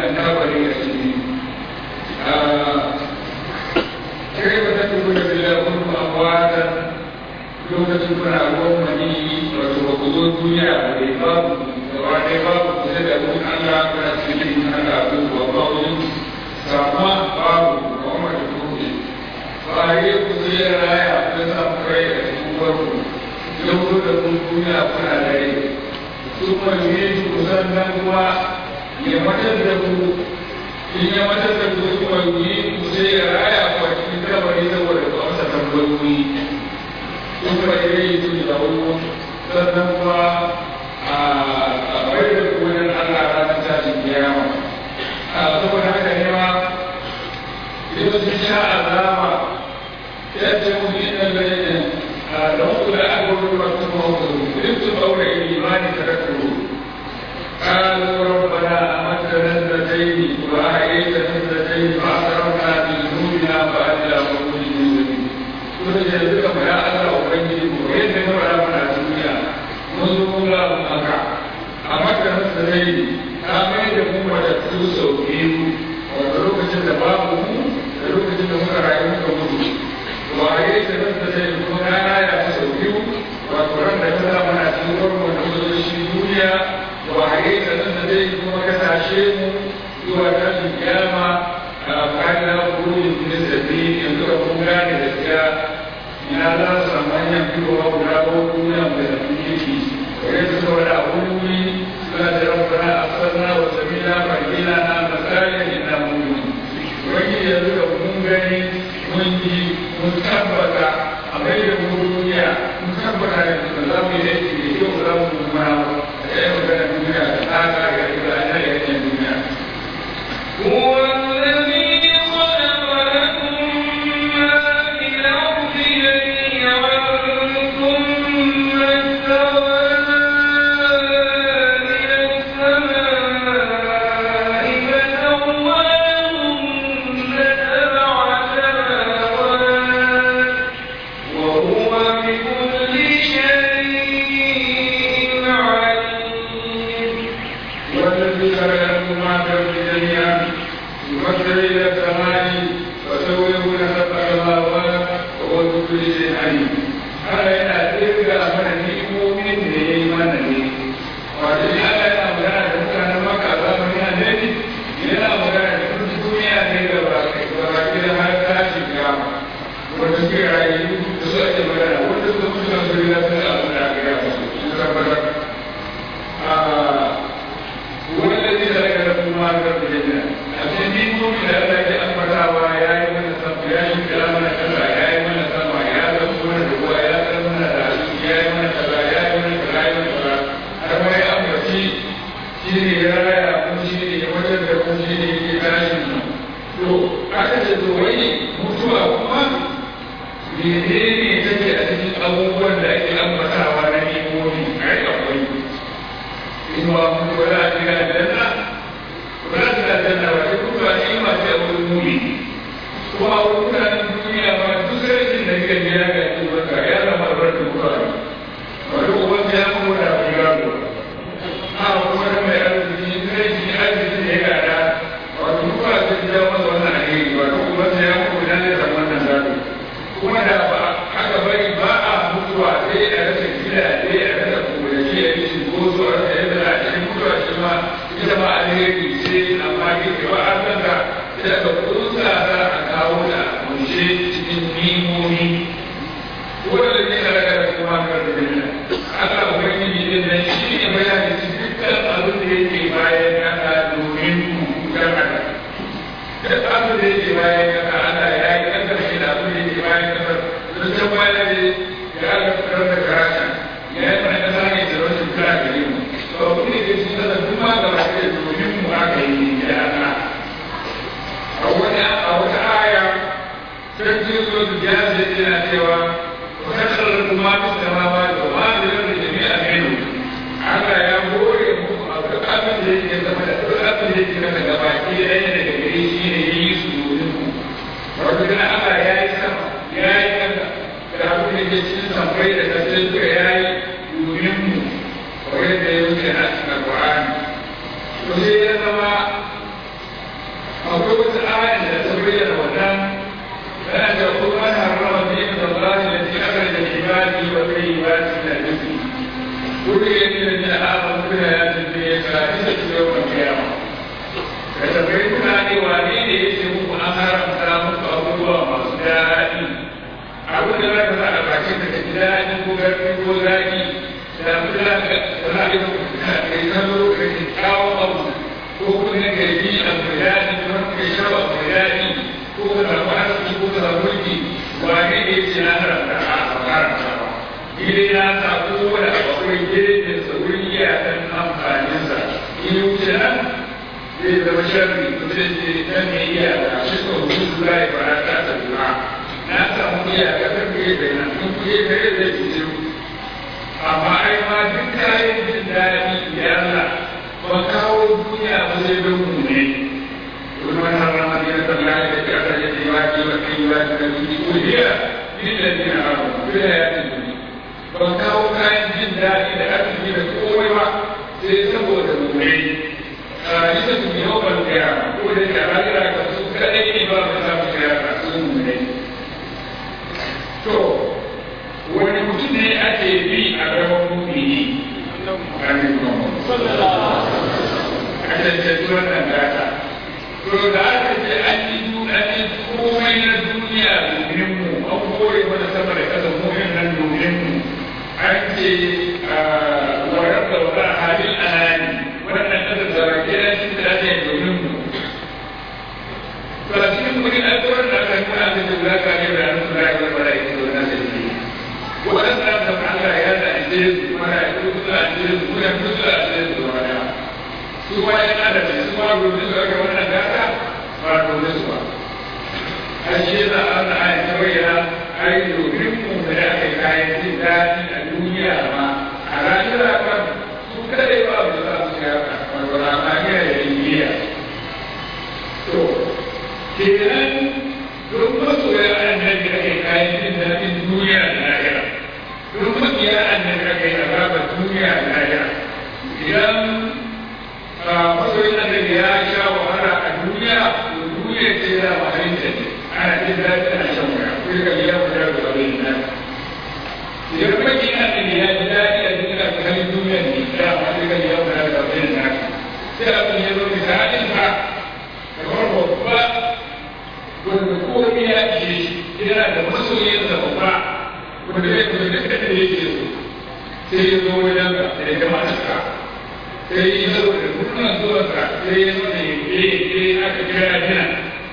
wannan kabari a ciki kai ba ta tuku da bila kun amwata lokacin kuna ruwan mani wato ba ku zo duniya ba dai babu gaba ɗaya babu ku sai da kun Allah kuna cikin Allah abubuwa ba wani sama babu kuma da kuke ba yi ku sai raya kun samu kai a cikin farko yau da kun duniya kuna da rai su kuma yi ku sannan kuma ya matar da ku in ya matar da ku su kuma yi ku sai ya raya ku a cikin kabari saboda ku amsa tambayoyi su kuma yi su da wani sannan kuma a bai da ku wajen Allah ranar tashin kiyama saboda haka ne ma idan sun sha azaba yadda mu yi nan da لو لا أقول لكم ربت قول الإيمان تذكروا قالوا ربنا أمتنا اثنتين وأحييتنا اثنتين فأعترفنا بذنوبنا فأنا قوم المسلمين كنت جلبك يا الله أبين وين نمر من الدنيا منذ لا أمكع أمتنا اثنتين آمين يقوم وتكتوس وكيم وتروك جد بابه تروك جد مكرا يمكا مدو وأحييتنا اثنتين كنا ya masa biyu wato ran da ta zama na cikin farko da kuma shi duniya da wahaye da nan da zai kuma kasashe mu zuwa tashin kiyama a bayan burin da zabi yanzu da kun gane da siya ina za su samu hanyar fitowa guda ko duniya mai zafi yake wani su saboda a wani wuri suna da rabbana a sanna wa samina fargina na masalin ina mun wani yanzu da kun gani mun yi mun tabbata a mai da mu duniya mun tabbata da ba za mu yi aiki da kyau za mu kuma da ya magana duniya da tsaka ga ita a nan yakin duniya. هو الذي خلق لكم ما في الأرض جميعا ثم استوى إلى السماء فسواهن سبع سماوات وهو بكل شيء عليم والذي خلق لكم ما في الارض جميعا يفكر الى السماء وسويه سبع سماوات وهو بكل شيء عليم هذا yana kirga mana ni'imomin da ya yi mana ne wato shi Allah yana magana da mutanen maka a zamanin annabi yana magana da duk duniya ne ga baki da har tashin kiyama wanda suke rayu da su ake magana wanda suka mutu kan su riga sun abu da aka yi musu sun tabbatar والذي خلق لكم ما في الارض جميعا أبتدي مؤمن الله يأمرها يا من السماء يا من كلامنا كذا يا من السماء يا من الروا يا من الرعد يا من كذا يا من كذا يا من كذا أما يا أمرتي shine ya raya kun shine ya wajen da kun shine ya tashin nan to aka ce to wai mutuwa kuma menene take a cikin abubuwan da ake ambatawa na nimomi ai akwai inuwa mutu ba za a shiga aljanna ba za a shiga aljanna ba sai kuma ba ni ma sai a wurin mumi kuma a wurin mutanen duniya ba duk rashin da kika biya ga shi baka ya zama albarkar mutuwa ne wani uban ya kuma da bai gado a kuma da mai arziki sai shi arziki da ya gada wato mutuwa ta ji ya masa wannan alheri wato uban ya kuma da zai zama wannan gado kuma da ba aka bari ba a mutuwa sai a rasa gidaje a rasa kowace a yi cinkoso a rasa yadda a cikin mutuwa shi ma ita ma alheri sai amma ke ba an zanka sai aka kusa za a kawo da kunshe cikin nimomi wanda ne na daga da kuma kan da duniya Allah ubangiji din nan shi ne bayani cikin dukkan abin da yake bayan kasa domin ku dan adam duk abin da yake bayan kasa Allah ya yi kasar shi da abin da yake bayan kasar don can bayan da ya Allah fitar da karata ya yi mana kasa ne da rashin kira gare mu to abin da yake cikin kasar duk ma gaba ɗaya domin mu aka yi da Allah a wata a wata aya sarki so da jihar yana cewa وكثر ما في السماوات وما في الارض جميعا منه Allah ya hore muku abu abin da yake zama da duk abin da yake kasa gaba ki da ɗaya daga gare shi ne ya yi su domin ku wato kana Allah ya yi sama ya yi kasa da abin da ke cikin samfai da kasai duka ya yi domin mu kamar yadda ya wuce a cikin Al-Qur'ani to sai ya zama duk abin da yake bayan kasa Allah ya yi kasar shi da abin da yake bayan kasa domin ku wato kana Allah ya yi sama ya yi kasa da abin da ke cikin samfai da kasai duka ya yi domin mu kamar yadda ya wuce a cikin Al-Qur'ani to sai ya zama duk abin da yake bayan kasa Allah ya yi kasar shi da abin da yake bayan kasa domin ku ba ne ne ce na haramta a haramta ba ile na sa kowane akwai gefen sa wurin iyakan amfaninsa in wuce nan zai zama sharri mutum ce nan ne iyaka shi ko hudu za ya fara ta ta juna na samu iyaka ta gefe nan in gefe zai fi amma ai ma duk kayan jin daɗi ya Allah ba kawo duniya ba zai don mu ne wani wani haram a biyar da Allah ya ce aka yi wa ki wa kai wa ki da ki ko hiya ni da ni na haram bila ya ce ni ba kawo kayan jin daɗi da arziki da komai ba sai saboda mu ne a isa su yi yawan kaya ko da ke rayuwa ka su kaɗai ne ba mu samu kaya ka su mu ne to wani mutum ne ake bi a gaban mumini a cancanci wannan gata to da aka ce an yi an yi komai na duniya domin mu an kore mana sama da kasa mu'min nan domin mu an ce warar da wata halin anani wannan kasa da rake na shi da ake domin mu to a cikin wurin alkawarin da aka yi kuna da jula ka ne da hannun da ya zama da ita da nasa waɗanda da Allah ya da ake su mana ya kuma suna ake su kuma ya kuma suna ake su zama da su ma ya da da su ma domin su aka wannan gata ba domin su ba a shi yasa Allah ya ta bayyana ai domin mu da aka yi kayan jin daɗi a duniya ma a ranar ba su kadai ba su za su ya ka wato ramaniya da indiya to kenan don masoya annabi ake kayan jin daɗin duniya da lahira don makiya annabi ake azabar duniya da lahira idan masoyin annabi ya sha wahala a duniya to duniya ce da mahalin ta ne ana jin daɗi ana shan wuya ko da ya mu da abin nan idan makiya annabi ya ji daɗi a duniya ta halin duniya ne da ma sai ka ya mu da abin nan sai abin ya zo misalin ka kamar babba wanda komai ya ishe shi yana da masoyinsa babba wanda ya kuma da kada da yake so sai ya zo wajen ka da ya gama suka sai ya zo da murnan zuwansa sai ya zo da ya ke aka kira jina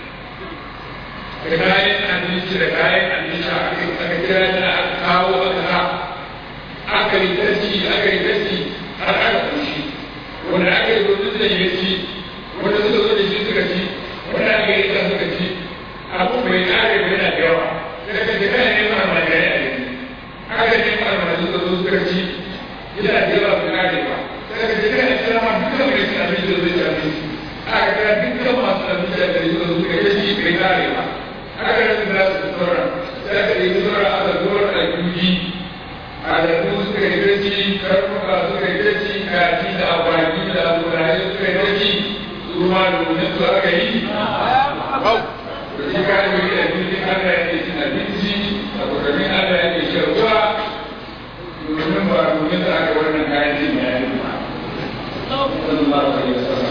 da kayan abinci da kayan abinci aka kira jina aka kawo aka sa aka yi tashi aka yi tashi har aka kushi wanda aka yi zo da ya ci wanda suka zo da shi suka ci wanda aka yi ta suka ci abu bai kare ba yana da yawa sai ka jira ne ma ma da ya yi aka ne ma ma su da suka ci yana da yawa bai kare ba sai ka jira ne sai ma duka mai cin abinci da zai ci abinci aka kira dukkan masu abinci da gari suka suka yi shi bai kare ba aka rasa da su tsora sai ka yi tsora aka zuwa da juji a da su suka yi gaci karnuka suka yi gaci kaji da agwagi da aburaye suka yi gaci su ma domin su aka yi shi ka yi da abinci Allah ya ke cin abinci a kusurin Allah ya ke shan ruwa domin ba domin sa aka wannan kayan cin ya yi ba. Sallallahu alaihi wasallam.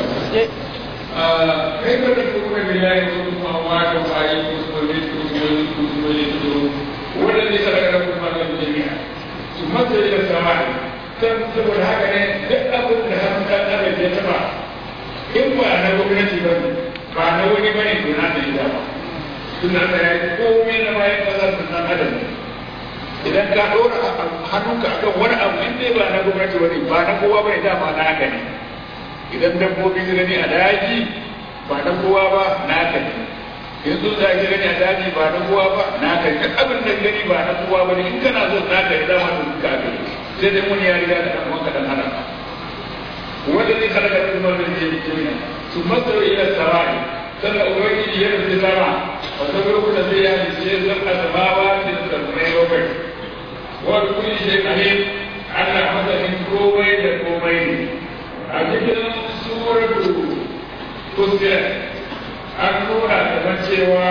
Kai ka da kuma bilahi wa kuma wa da fa'i ko kuma ne ko ne ko kuma ne ko wanda ne sadaka da kuma da jami'a. Su mata da samari. San saboda haka ne duk abin da hannun ɗan adam ya taba in ba na gwamnati ba ne ba na wani bane to na da ita ba. suna da ya yi komai na bayan kasar da san adam idan ka ɗora hannunka akan wani abu in dai ba na gwamnati wani ba na kowa ba da ba naka ne idan dabbobi su gani a daji ba na kowa ba naka ne in sun zaki gani a daji ba na kowa ba naka ne duk abin da gani ba na kowa ba ne in kana son naka ne dama to duka aka yi sai dai wani ya riga da ɗan wanka dan hana wanda zai halaka da kuma wanda zai yi su matsaro ila sarai sannan ubangiji ya rufe sama wata lokuta zai ya yi sai zan asamawa da sammai bakwai wani kuli shi alim ana masanin komai da komai ne a cikin suratu fusilat an nuna kamar cewa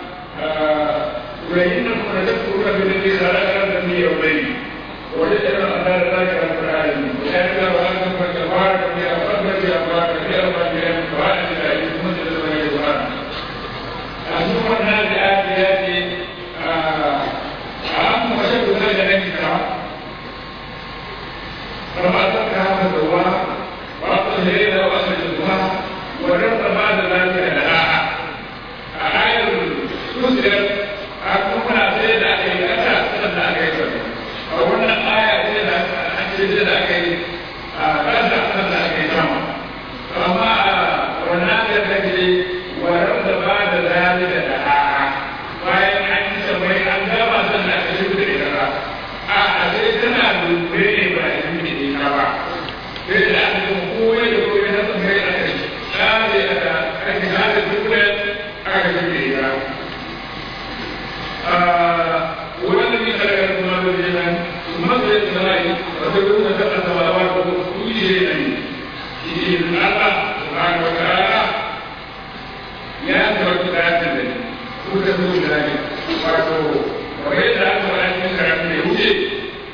وإن كنا تذكرون بالذي خلقنا من يومين وجدنا أن ذلك القرآن وكان له أنتم فتبارك في أفضل في أفضل في أفضل في أفضل في أفضل ثم النازعات ياتي أهم وشد ذلك نكسا فما تركها فسواها وأعطى الليل وأخرج الضحى ورد بعد ذلك لها آية تسر أكون aka ce waran da ba da zali da da'a bayan an yi samai an gama sannan aka shi da ita ba a a sai tana lura ne ba a yi da ita ba sai da aka yi kowai da kowai na samai aka yi tsare aka aka hada dukkan aka shi da ita والذي خلق السماوات والارض ثم خلق السماء وتكون سبع سماوات كل شيء إذن الله سبحانه وتعالى يا أنت تعالى وتكون ذلك وإذا أنت أنت تعالى يوجد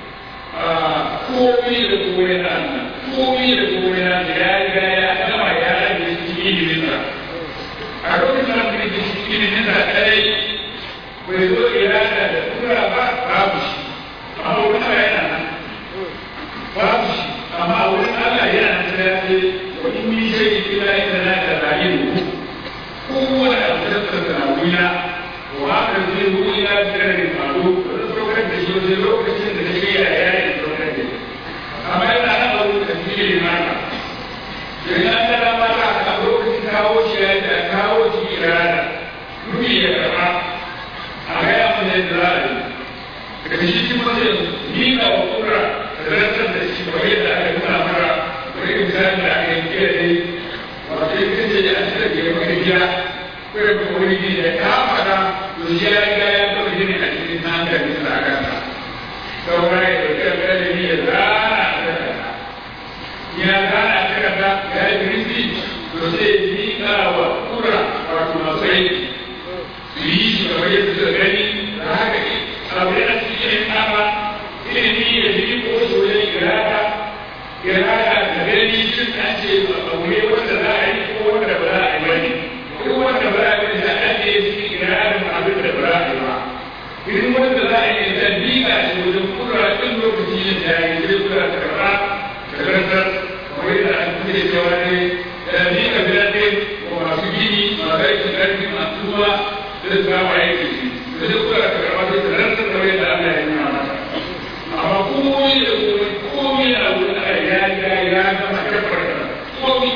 komai da komai na Allah komai da komai na da ya riga ya gama ya rage cikin iliminsa a lokacin da mutum ke cikin iliminsa kadai bai zo irada da tura ba babu shi amma wurin Allah yana nan babu shi amma a wurin Allah yana nan da ya ce wa in min shay'in illa inna la ta'lamu kowane abu da tsaka na wuya wa haka zai wuya da ne faru da saukar da shi wajen lokacin da take ya ya yi saukar da shi amma yana nan a wurin tafiyar naka idan an tara mata a lokacin kawo shi ya da kawo shi irada ruhi ya karɓa a gaya mana yadda za a yi daga shi kuma zai miƙa wa kura da rantar da shi kamar yadda aka nuna mara wani misali da aka yi kira ne wato ya kace da an tsara ke maka gida ko ya kuma wani gida ya ka faɗa to shi ya riga ya gama gini a cikin hankali da aka sa saura ya ɗauki alƙalami ya zana a takarda ya zana a takarda ya yi rinsi to sai miƙa wa kura wato masu aiki su yi shi kamar yadda suka gani da haka ne abu yana cikin kama ilimi ya yi ko shi wajen irada irada da gani shi an ce abu ne wanda za a yi ko wanda ba za a yi bane ko wanda ba za a yi da an yi cikin iradan abin da ba za a yi ba irin wanda za a yi da miƙa shi wajen kura ɗin lokaci yin da ya yi zai kura ta karɓa da karantar kamar yadda an kuke cewa ne da miƙa birane wa masu gini masu aikin ƙarfi masu ruwa da za mu aiki shi da duk kula da karɓa sai da rantsar da wani da Allah ya nuna masa amma komai da komai komai a wurin Allah ya ya ya gama tabbar da komai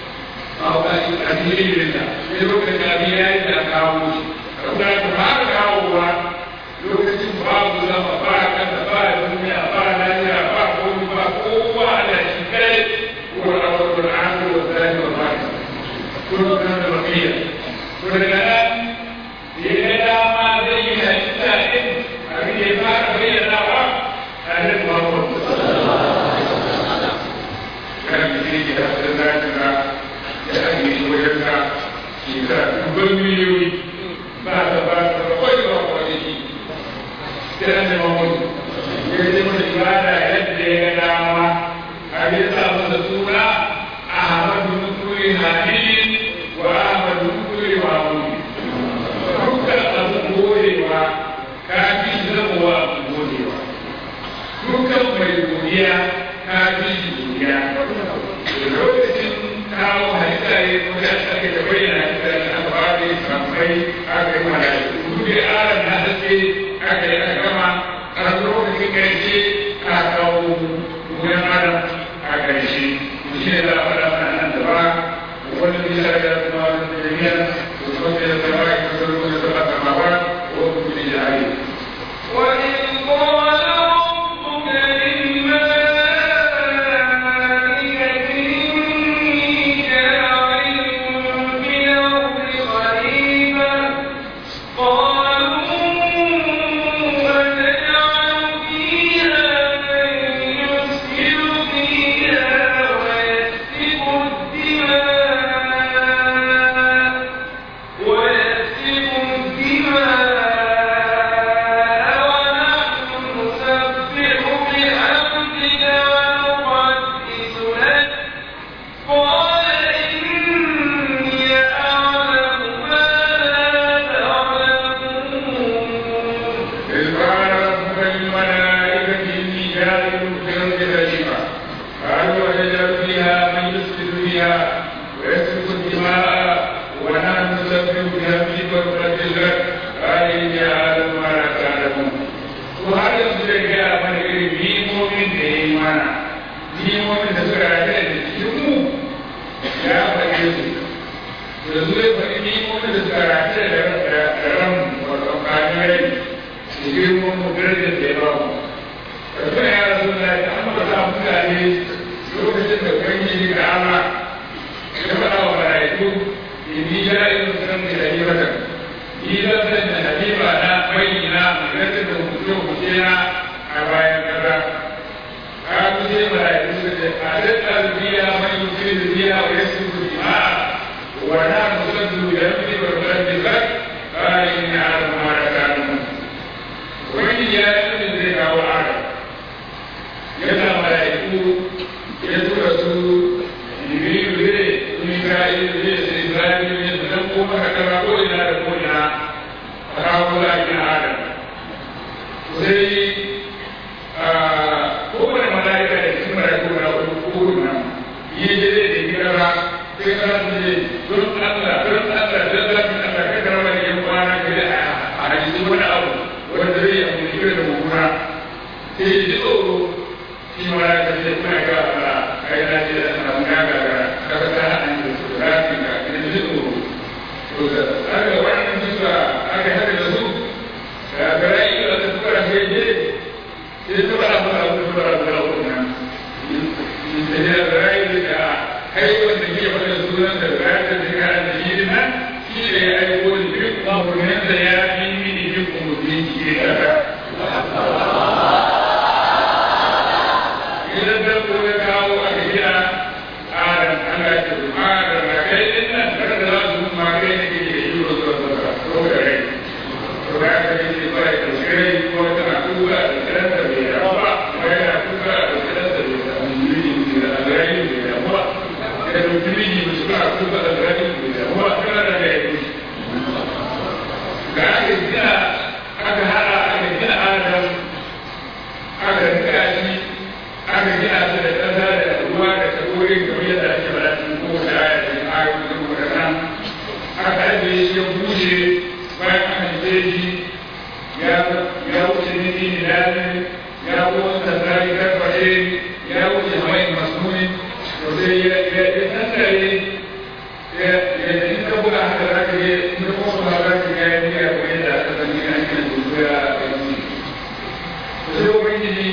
a cikin ilimin da sai lokacin abin ya yi da kawo shi kuma da ba ka kawo ba lokacin babu zama ba kasa ba duniya ba lafiya ba komai ba kowa da shi kai ko a wani al'adu wa zai wa ba kuma da bakiya to daga nan ya dama zai yi halitta ɗin abin da ya fara bayyanawa a nan Muhammad. Kan mutum ya da za ta ga ya ake shi wajen ka shekara dubban miliyoyi ba ta ba ta ba kawai ba kawai shi. Sai an da Muhammad. Ya ce masa ibada yadda ya ga dama abin ya sa masa suna Ahmadu Nukuri Hadin wa Ahmadu Nukuri Mahmud. dukkan abin godewa ka fi zamowa abin godewa dukkan mai godiya ka fi shi godiya da lokacin kawo halitta ya kuma ya sake da bayyana halitta da aka fara yi samai aka yi mana duk da aran na haske aka yi aka gama a lokacin ƙarshe aka kawo wuyan adam a ƙarshe shi ne za a faɗa mana nan da ba wanda bisa da kuma da jami'ar ومن السماء تسلون سبع سماوات وهو بكل عليم وإذ قال ربك للملائكة إني جاعل في الأرض خليفة قالوا أتجعل فيها من يفسد فيها ويسفك الدماء ويسفك الدماء ونحن نسبح بحمدك ونقدس لك قال إني أعلم ما لا تعلمون إذ قال ربك للملائكة إني جاعل في الأرض خليفة قالوا أتجعل فيها من يفسد فيها ويسفك الدماء ونحن نسبح بحمدك ونقدس لك قال إني أعلم ما لا تعلمون وهذا يصدق يا من يريد مؤمن إيمانا ni wani da suka rata da cikin mu ya faɗe su da zuwa faɗi ni wanda da suka race da ran wato kanin rai da girman mu darajar da ya ba mu da kuma ya rasu da ya amma sa mutane lokacin da ubangiji da Allah ya faɗa wa mala'iku inni ja'ilun san da halibatan ni zan san da haliba na bayyana mai da hukunce hukunce na a bayan kaza ka ku sai mala'iku suka ce a dadda biya mai yukin biya wa yasu biya wa na musaddu da yamni wa rabbi zak qala inni a'lamu ma la ta'lamun wani ya yi zai kawo adam yana mala'iku ya tura su jibrilu ne su mika'il ne su isra'ilu ne su dan kuma ka kama ko ina da ko ina a kawo la'ayin adam sai kowane mala'ika da cikin mala'iku na uku nan yi je zai da kira sai kana su ne don Allah don Allah don zafin Allah kai kara wani yan kwana ke da a hadisi wani abu wanda zai yi abu da da mummuna sai ya ji tsoro shi ma ya kace kuna ga Allah kai na ce da ana mun ga ga kaga ta hannun da su da rafi ga ina ji tsoro to da aka wannan duka aka hada da su da garai da su fara sai je sai ta fara fara su fara da wannan da ya garai da kai wanda ke fara sunan da garai da ga da shi din nan shi ne ya aiko da duk mabunin da ya yi mini duk mutum shi da idan da ko ya kawo a gida adam Allah ya ce ma da na kai din nan da da za su ma kai ne ke da yi wa zuwa zuwa ko da rai to da ka yi ce bai da shirai ko tana kuka da kiran da bai da ba ko yana kuka da kiran da bai da miji da alai bai da ba da miji da suna kuka da alai bai da ba kana da ya yi ga aka gina aka hada aka gina adam aka rika shi aka gina su da ƙasa da ruwa da tsakorin kamar yadda ake faɗa cikin kowace aya da ayoyi da kuma nan aka ajiye shi ya bushe bayan aka haife shi ya ya wuce nini ne lazim ya wuce tasari karfashe ya wuce hamai masnuni to sai ya ya ya tattare ya ya in ka buga haka za ka je in ka kuma ba za ka ga ya biya ko yadda aka san gina ake da dogara a kan shi sai ubangiji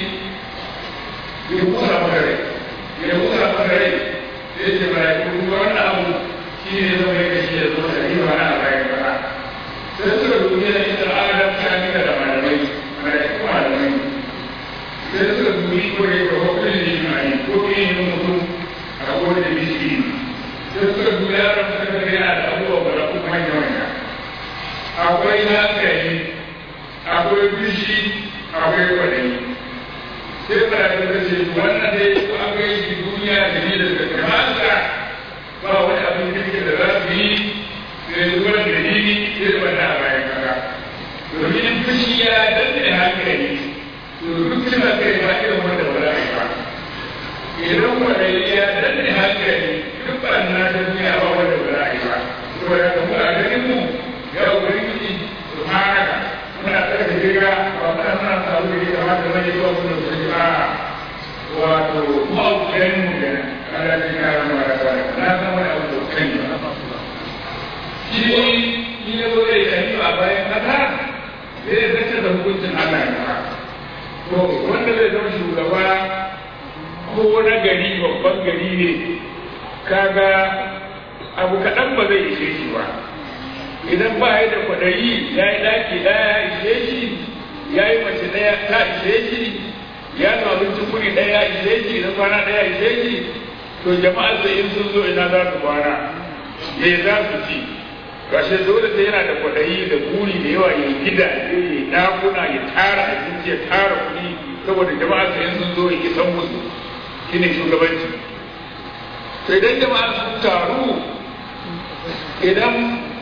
ya kusa maka rai ya kusa maka rai sai ce ba ya kuma wannan abu shi ne zama ya kashe ya zo da riba na bayan kasa sai suka dubi da ita adam ta mika da malamai malaiku malamai sai suka dubi ko da yake hukumin da shi mai ko kin yin mutum a kowane da bishi sai suka dubi yaron suka ga yana da abubuwa guda uku manya manya akwai hankali akwai bishi akwai kwadayi sai ba da ta ce wannan dai ko an ga shi duniya da ni da kamata ba wani abin kirki da za su yi sai zuwa da dalili sai da wannan a bayan kaka domin in fushi ya danne hankali to duk suna kai ba irin wanda ba za a yi ba idan kwadai ya danne hankali duk ɓanna ta duniya ba wanda ba za a yi ba saboda ka mu a ganin mu ya ubangiji su haka muna tsarki riga ba muna muna samu da riga ma da mai zuwa mun da su a wato ma'aukarin mu da Allah ya kara mu da kare na san wani abu da kan yi shi ni ne zo da yi a bayan kasa zai zace da hukuncin Allah ya to wanda zai zama shugaba ko na gari babban gari ne kaga abu kaɗan ba zai ishe shi ba idan ba ya da kwaɗayi ya yi ɗaki ɗaya ya ishe shi ya yi mace ɗaya ta ishe shi ya samu abincin kuri ɗaya ya ishe shi idan kwana ɗaya ya ishe shi to jama'ar sai in sun zo ina za su kwana me za su ci gashe dole sai yana da kwaɗayi da buri da yawa ya gida ya ɗakuna ya tara abinci ya tara kuɗi saboda jama'a sai in sun zo ya isan musu shine shugabanci to idan jama'a sun taru idan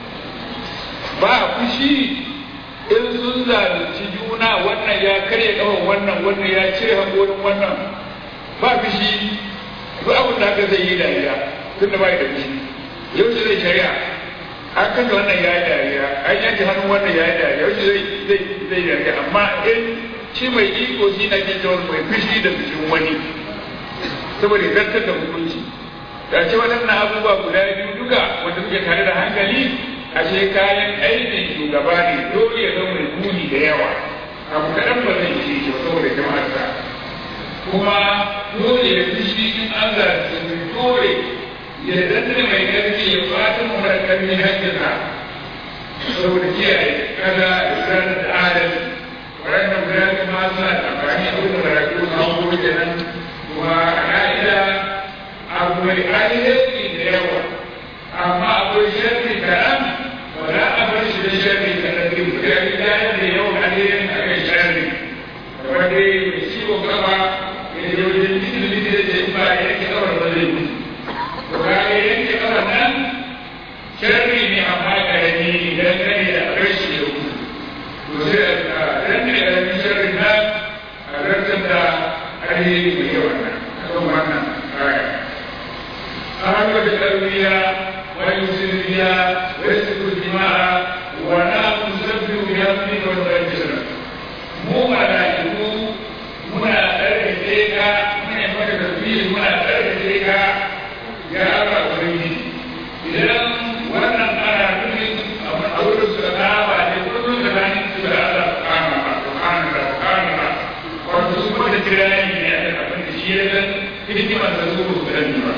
ba fushi in sun zalunci juna wannan ya karya kafan wannan wannan ya cire haƙorin wannan ba fushi duk abin da haka zai yi dariya tun da ba da fushi yau shi zai shari'a an kashe wannan ya yi dariya an yanke hannun wannan ya yi dariya yau shi zai zai zai dariya amma in shi mai iko shi na ke mai fushi da fushin wani saboda zartar da hukunci da ce waɗannan abubuwa guda biyu duka wanda suke tare da hankali ashe kayan aikin shugaba ne dole ya zama mai muni da yawa abu kaɗan ba zai ce shi ba saboda jama'arsa kuma dole ya fi shi in an zarce dole ya danne mai ƙarfi ya fata mara ƙarfi hankinsa saboda kiyaye kada isra'ila da adalci waɗannan guda kuma suna amfani a wurin maraƙi na hango kenan kuma a ka'ida abu mai alheri da yawa amma akwai sharri kaɗan ba za a bar shi da sharri kaɗan din ba ya fi dayar da yawan alherin a kan sharri kamar dai mai ciwon gaba ya je wajen likin likin da ce ba ya yanke kawar ba zai mutu to ka ya yanke kawar nan sharri ne amma ƙarami idan kare da bar shi ya mutu to sai a ranne ƙaramin sharri nan a rantar da alheri mai yawan nan kan wannan aya أهل بالأولياء ويسر بها ويسفك الدماء ونحن نسبح بحمدك ونقدس لك mu mala'iku muna tsarkake ka muna yi maka tasbihi muna tsarkake ka ya Allah ubangiji idan wannan ana nufin a wurin su da ba ne kullum da bani su da Allah subhanahu wa ta'ala subhanahu wato su kuma da kirani ne a abin da shi ya san hikimar da su su da ba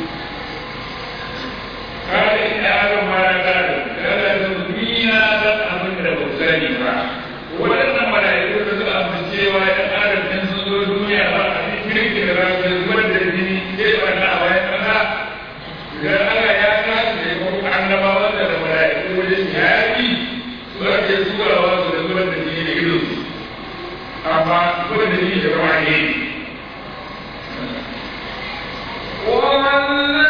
قال إن أعلم ما لا تعلم قال تنبينا ذات أمر بوساني با ولن ملائكة تسأل من سوى أن أعلم أن سنزور الدنيا با أتكلم كذا زور الدنيا كيف أنا أوين أنا إذا أنا يا ناس يقول أن ما وصل الملائكة وجه هذه سورة سورة وصل سورة الدنيا إلوس أما سورة الدنيا كمان ومن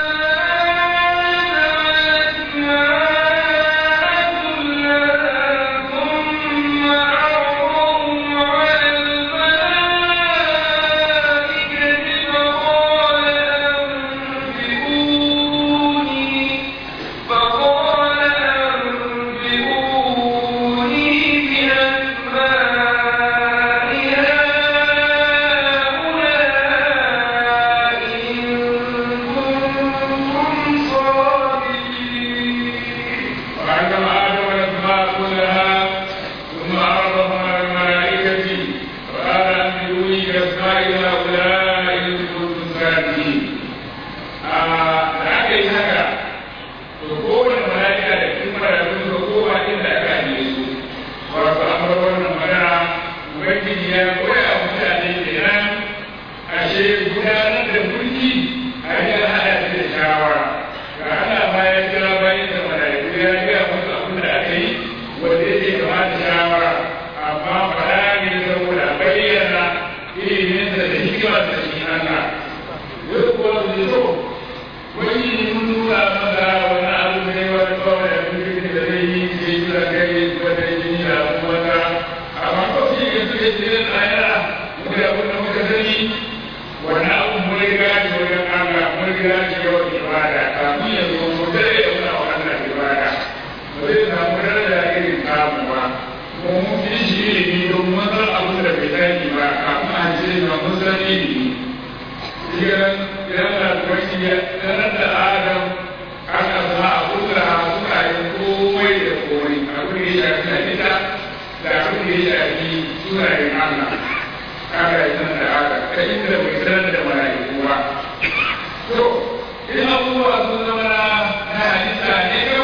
وعلم آدم الأسماء كلها ثم عرضهم على الملائكة وقال أنبئوني بأسماء هؤلاء إن كنتم صادقين. da aka yi haka to kowane mala'ika da cikin mala'ikun da kowa inda aka ajiye su wato an bar wannan magana ubangiji ya koya wa mutane kenan ashe gudanar da mulki a yi hada shi da shawara ga Allah ma ya kira bayan da mala'iku ya gaya musu abin da aka yi wanda yake kamata shawara amma fara ne saboda bayyana iliminsa da hikimarsa shi Allah yau kuwa su zo wani mun nuna masa wani abu ne wani kawai da kuma da zai yi ke yi da kai wata jini da kuma ta amma kawai shi ke suke cikin ayara muka abin da muka sani wani abu mun riga shi wajen Allah mun riga shi yawan ibada kafin ya zo mu dare ya muna wa Allah ibada ba zai samu daraja irin namu ba mu mun fi shi ilimi don mun san abin da bai sani ba kafin a ce ma mun san ilimi idan yana kwanci ya sanar da adam aka sa a kusa suna yin komai da komai abin da ya shafi halitta da abin da ya shafi sunayen Allah aka yi sanar da adam ta inda bai sanar da mala'iku ba to in abubuwa sun zama na halitta ne kam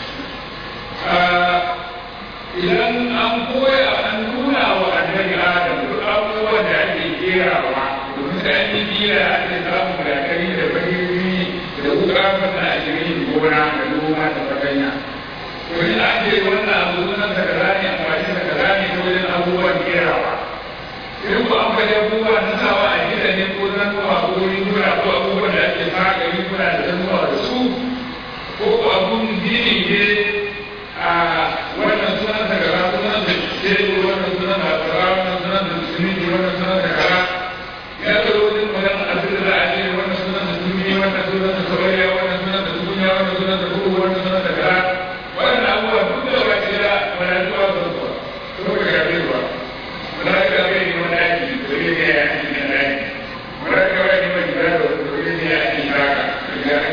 idan an koya an nuna wa annabi adam duk abubuwan da ake kerawa domin da an yi kira ake samun gatari da bahiri da wuka masa a shirin gona da noma da fatanya to in an ce wannan abu sunan sa kaza ne amfani sa kaza ne ta wajen abubuwan kerawa in ko an faɗi abubuwa na sawa a gida ne ko zanuwa ko riguna ko abubuwan da ake saka riguna da zanuwa da su ko ko abun gini ne a wannan sunan sa kaza sunan da tebur wannan sunan da kaza wannan sunan da siminti wannan sunan da kaza ya zo wajen magana abin da za a ce wannan sunan da duniya wannan sunan da sabariya wannan sunan da duniya wannan sunan da kuku wannan sunan da kaza wannan abubuwa duk da ba ki da malatuwa ba su ba ko ka ga bai ba malaka bai ne wani aiki da zai ne ya aiki na aiki malaka bai ne mai gida da wani zai ne ya aiki haka da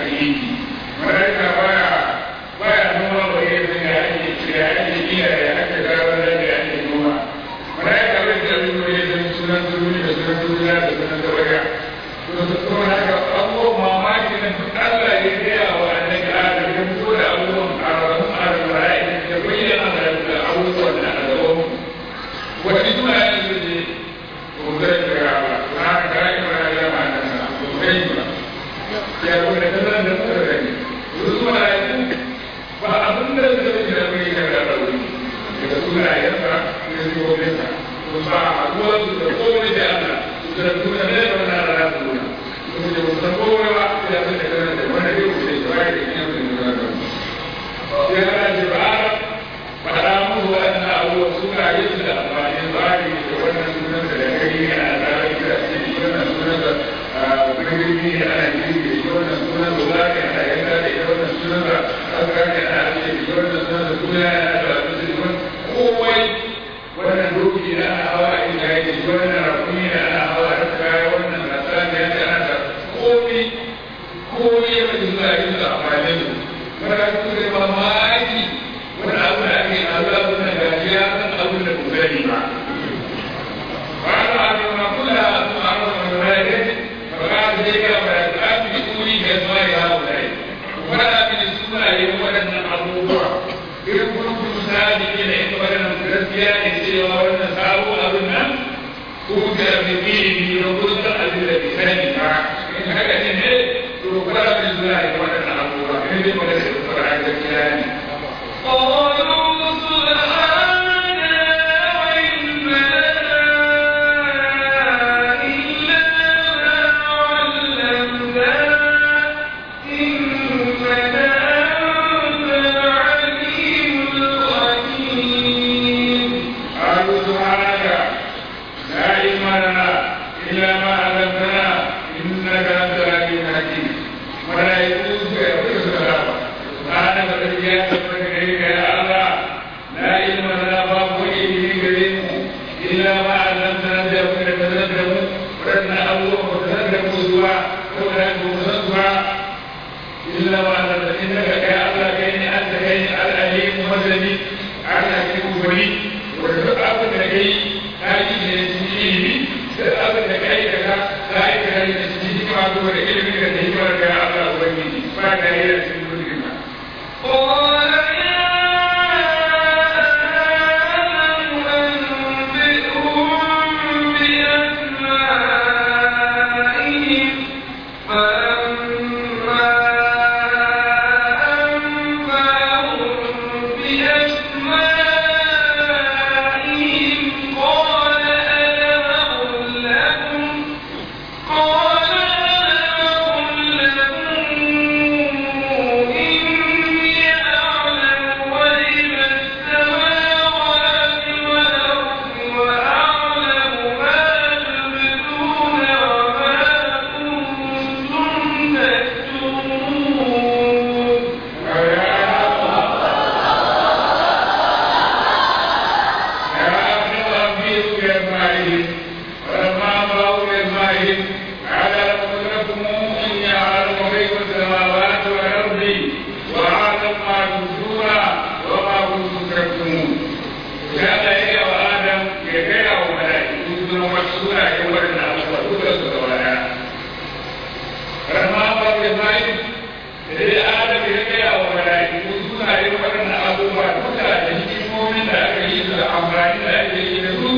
abin da zai zai da mai kan da rauni daga sunayensa da siffofinsa su ba a ruwan su da komai da Allah su da kuma ne da wannan rana su nuna su da musan komai ba ya san da kana da wani yau da ya bayar da kiyar da nuna da sai ana ce ba a faɗa musu waɗannan abubuwan sunaye su da amfani bari da wannan sunan da da kai ne ana tsara ita ce wannan sunan da birni ne ana girbe shi wannan sunan da zaki ana yanka da ita wannan sunan da aka ne ana ake shi wannan sunan da kuma yana da abinci da kowai wannan doki da ana hawa a inda yake shi wannan rakumi da ana hawa da kaya wannan rasa da yake ana da komi komi ya fi zuwa yin da amfani da mara su da mamaki wani abu da ake Allah suna gajiya san abin da ku sani ba وعلى ما كلها معروف من ذلك فقال ذلك فيتأتي بأولي بأسماء هؤلاء ولا من السنة يولد أبوه إذا كنتم صادقين إن ولنا gaskiya ne cewa wannan sabo abin nan ko da bibiri ne ko da abin da bai sani ba in haka ne ne to fara da zuwa ya wadannan abubuwa in dai magana da fara gaskiya ne قالوا سبحانك لا علم لنا إلا ما علمتنا إنك أنت العليم الحكيم قالوا سبحانك لا علم لنا إلا ما علمتنا إنك أنت العليم الحكيم ملائكة يقول سبحانك سبحانك الذي يتبع إليك يا الله لا علم لنا باب إليه كريم إلا ما علمتنا بأمر تتذكر ورنا أبوه وتذكر سوى وتذكر سوى إلا ما علمتنا إنك يا الله كيني أنت كيني العليم المسلم على كيف فريد wanda abin da kai ta yi ne cikin ilimi da abin da kai daga ta yi da kai da cikin hikima ko da ilimin da hikimar ga Allah ubangiji ba da yi da cikin mulkin ka قال يا آدم أنبئهم بأسمائهم فلما أنبأهم بأسمائهم قال ألم أقل لكم قال ألم أقل لكم إني أعلم غيب السماوات والأرض وأعلم ما تبدون وما كنتم تكتمون sai adam ya gaya wa mala'iku suna yin waɗannan abubuwa duka da hikimomin da aka yi da amfani da ake yi da su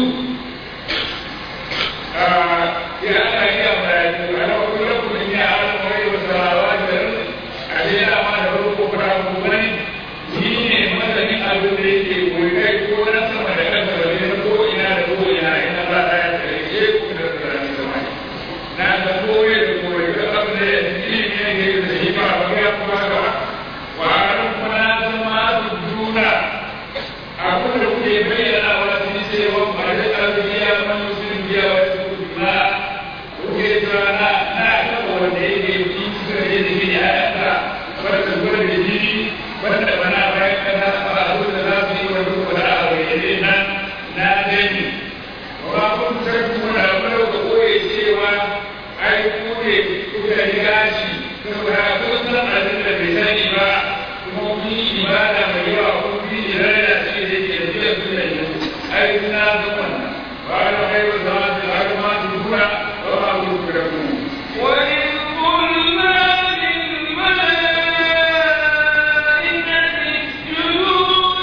ya ana yi a mala'iku a na wakil rakun in ya ala mawai wa sarawa da rin a ce ya ma da farko fara kuma ne ni ne masanin abin da yake koyi kai ko na sama da kasa da ne na ko ina da ko ina ina ba ta ya tsare ke ku da tsarani sama na da koyi da koyi da abin da ya ji ne ne da shi ba ba ya kuma ga wa an kuma zama su juna abin da kuke bayyana wa sun ce wa ba da albiya man yusin biya wa su ma kuke cewa na na ga wanda yake yi suka je da gini a yasa wanda zuwa da jini wanda bana bayan kana ba abin da za su yi wa duk wani abu ya ne na na gani wa kun san kuma abin da kuka koye cewa ai ku ne kuka riga shi saboda kun san abin da bai sani ba kuma kun yi ibada mai yawa kun fi irada ce da ke da biyan su da yi ai na ga wannan ba da kai wa zama da har ma su kura ba ma ku kura kuma وإذ قلنا للملائكة اسجدوا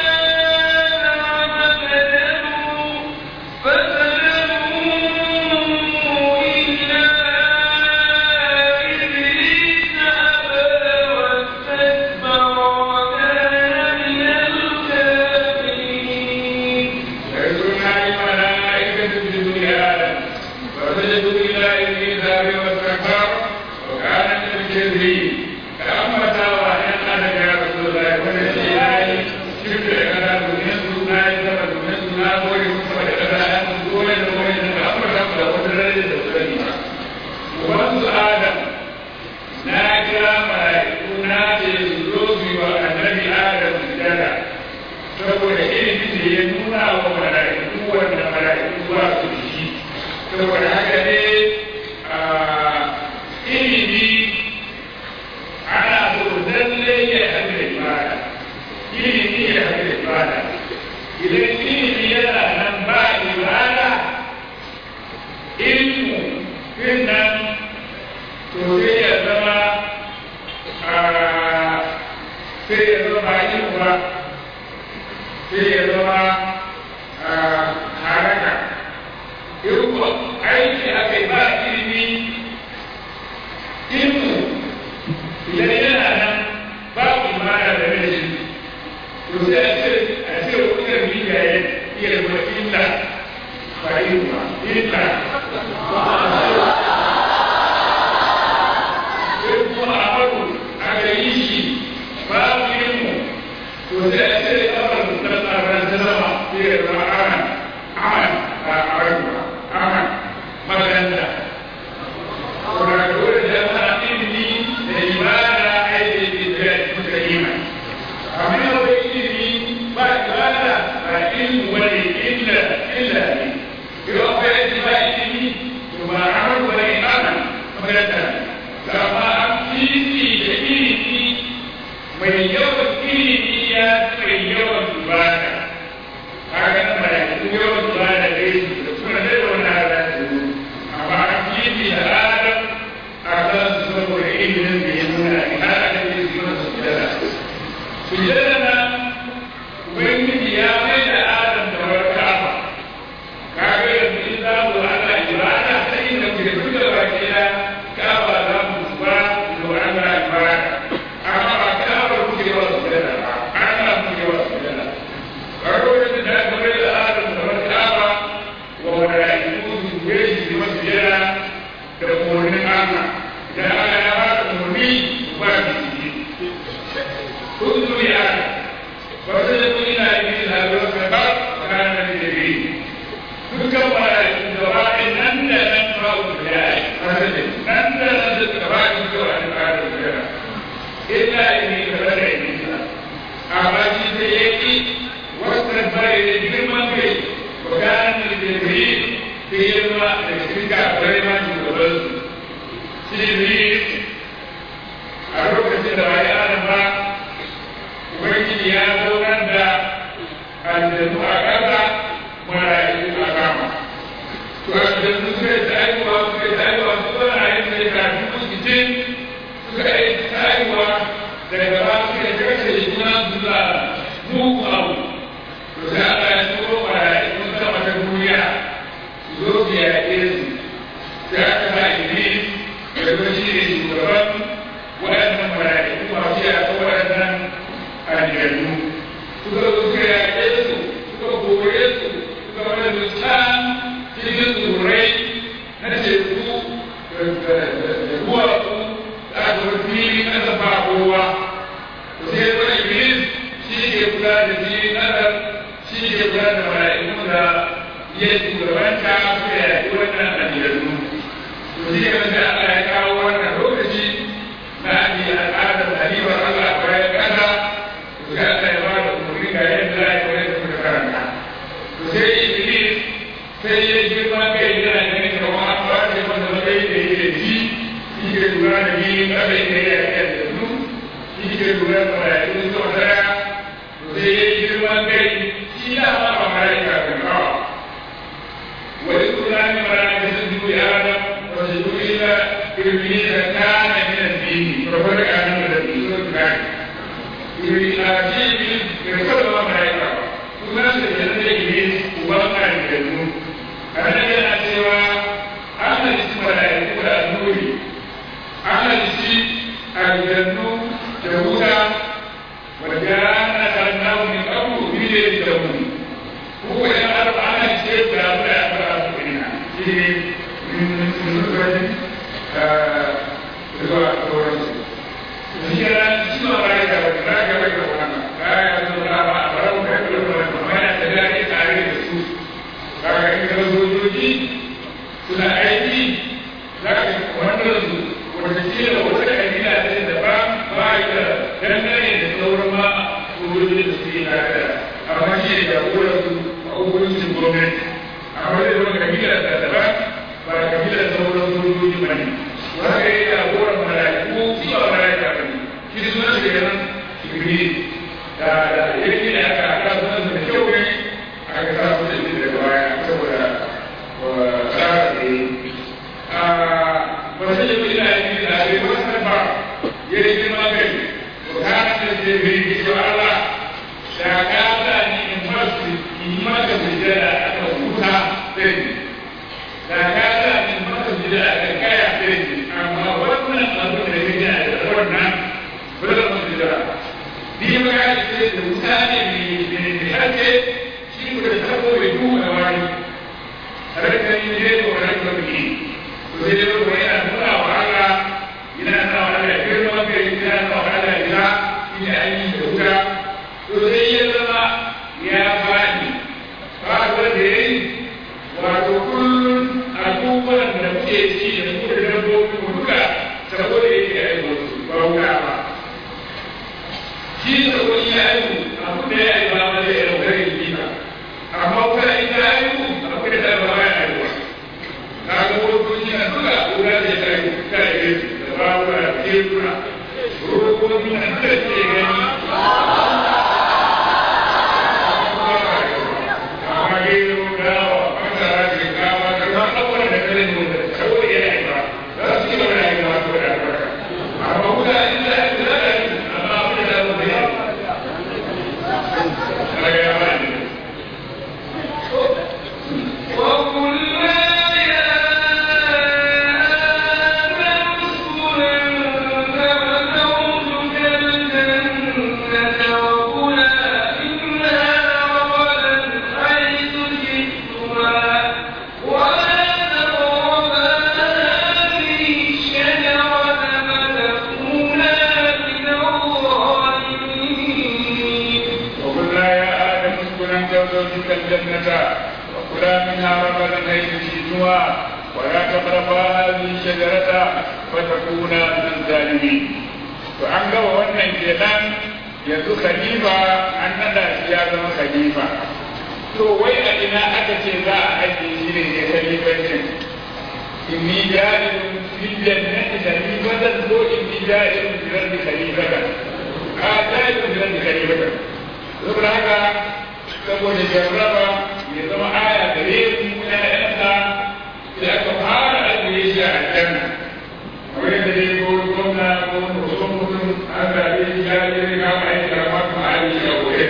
لآدم فسجدوا فسجدوا إلا إبليس أبى واستكبر وكان saboda ilimin da ya nuna wa mala'iku wanda mala'iku ba su da shi saboda haka ne a ilimi ana so lalle ya haɗu da ibada ilimi ya haɗu da ibada idan ilimi yana nan ba ibada ilmu din nan to sai ya zama sai ya zama ilmu ba sai ya zama haraka ilmu aiki aka yi ba ilimi ilmu idan yana nan babu imana da mai shi to sai a ce a ce wani miya ya iya zama illa ba ilma illa sai kuma a faru aka yi shi babu ilmu to sai a ce kamar da tsaron ta zama sai ya zama aman aman ba a wani ba aman makaranta kuma dole da ana ilimi da ibada aiki da suka imani amma yau da ilimi ba ibada ba ilmu wani illa illa ne yau akwai aiki ba ilimi to ba amal wani amal makaranta ne amma an fifi da ilimi mai yawan ilimi ya mai yawan ibada kaga nan ba ya yawan ibada da yi da kuma da wani ala amma an fifi da adam a kan su saboda ilimin da ya nuna har aka yi su masa sujada sujada nan ubangiji ya mai da adam da wani kafa kaga yanzu in za mu ana ibada ta inda ku da duka baki da kafa za mu ba da ana ibada amma ba kafa kuke wa sujada ba ana kuke wa sujada kaga wani da aka mai da adam da wani kafa wa mala'iku su yi su masa sujada da umarnin Allah da Allah ya ba da umarni ba da ciki kun zuriya ba su da kun ina yi da zuwa ka ba kana da dabi dukkan malaikun da ba nan da nan ba ku da yayi nan da nan da ka ba ku da wani ba da ya illa ni ka ba da ni amma shi da yake wasan bare da girman kai ba kana da dabi sai ya ma da cikin kafirai ma shugaban su shi a lokacin da bai ana ba ubangiji ya zaunar da aljanu a ƙasa marayu a kama to aljanu suka yi ta aiwa suka yi ta aiwa su zama a yin sai kafin kusurcin suka yi ta aiwa daga ba suka yi kashe juna su za mugu abu to sai aka yi tsoro marayu sun sama ta duniya su zo su yaƙe su sai aka sa iblis da kuma shi ne shugaban waɗannan mala'iku masu yaƙa waɗannan aljannu suka zo suka yaƙe su suka kore su suka wani dukkan cikin tsirrai na teku da duwatsu da aka wani fili ƙasa ba kowa to sai wani iblis shi ke kula da filin ƙasar shi ke kula da mala'ikun da ya shugabanta suka yaƙi wannan aljannu to shi ne wanda Allah ya kawo wannan lokaci na abi al'adar halifar Allah a bayan ƙasa to sai Allah ya ba da umarni ga yadda za a yi wani da kuka karanta to sai Iblis sai ya girma kai yana ganin kamar an ba shi wanda matsayi da yake ji shi ke lura da filin ƙasa inda ya yi aljannu shi ke lura da mala'ikun sau daya to sai ya girma kai shi na ma ba mala'ika kan kawa وإذ قلنا للملائكة اسجدوا لآدم وسجدوا إلا إبليس كان من الدين ففرق عنه الذي سورة الكافر إبليس يرسل الله ملائكة ثم سجد إبليس وبقى الجنون أنا جاء سوى أهل الاسم ملائكة النور أهل الاسم الجنون يهودا وجاءنا خلقناه من قبل من يتقون هو يعرف عن الشيء لا يعرف منها شيء من نصرة zuwa sauransu shi yana shi ma ba ya gaba ba ya gaba da wannan ba ya zo na ba a bara mu kai da wannan amma yana da dadi tare da su kaga in ka sojoji suna aiki za ka wannan su wata kila wata kabila ce da ba ba ya dangane da sauran ma sojojin da suke tare da amma shi ne jagoran su a hukuncin gwamnati amma zai zama kabilar da daban ba kabilar sauran sojoji ba ne haka yi jagoran mala'iku shi ba mala'ika ba ne shi sunan shi kenan jibril da da yake da aka aka sunan da kyau ne aka sa su da shi daga baya saboda tsara da yi ba sai da ina yi da ake wasu ba ya yi girma kai to ka da ce bai yi to Allah da ka da ni in masu in maka bijira aka huta sai da ka da ni in maka bijira aka kaya sai amma wannan abu da yake da wannan ba da mu bijira ni ma ga ce da mutane ne ne hake shi ko da tabo bai duka wani harkar yin ne ko harkar biki to sai dai ko yana nuna wa Allah yana nuna wa Allah girma kai yana nuna wa Allah ila ina ayi da wuta to sai ya zama ya bani ba ga da yayi wato kullun abubuwan da muke ci da mu da dabbobi mu duka saboda yake ayi wasu ba wuta ba shi da wani ya ayi abu da ya yi ba ma zai yi rauƙar yi ba amma wuta ita ayi abu da ta ba ya ayi kaga motoci na duka wuta ce ta yi ta yi da babura da tekuna robobi na duka ce gani amma gero dawa masara shinkafa da ma abubuwan da kare ne wanda kawai yana yi ba za su ci gaba da yi ba su da albarka amma wuta in za a yi za a yi amma abu da za su yi kaga ya ba ne وقلنا يا آدم اسكن أنت وزوجك الجنة وكلا منها رغدا حيث شئتما ولا تقربا هذه الشجرة فتكونا من الظالمين وقلنا يا آدم اسكن أنت وزوجك الجنة وكلا منها رغدا حيث شئتما ولا تقربا هذه الشجرة فتكونا من الظالمين فأن قوى wannan kenan yanzu khalifa an nada shi ya zama khalifa to wai a ina aka ce za a ajiye shi ne ya khalifancin inni ja'ilun fil jannati khalifatan ko inni ja'ilun fil ardi khalifatan a ja'ilun fil ardi khalifatan saboda haka saboda jarraba ya zama aya gare mu ƴaƴansa sai aka fara ajiye shi a aljanna kamar yadda dai ko gwamna ko mutum mutum an zaɓe shi ya je ne kama aiki a maka ma'ali a gobe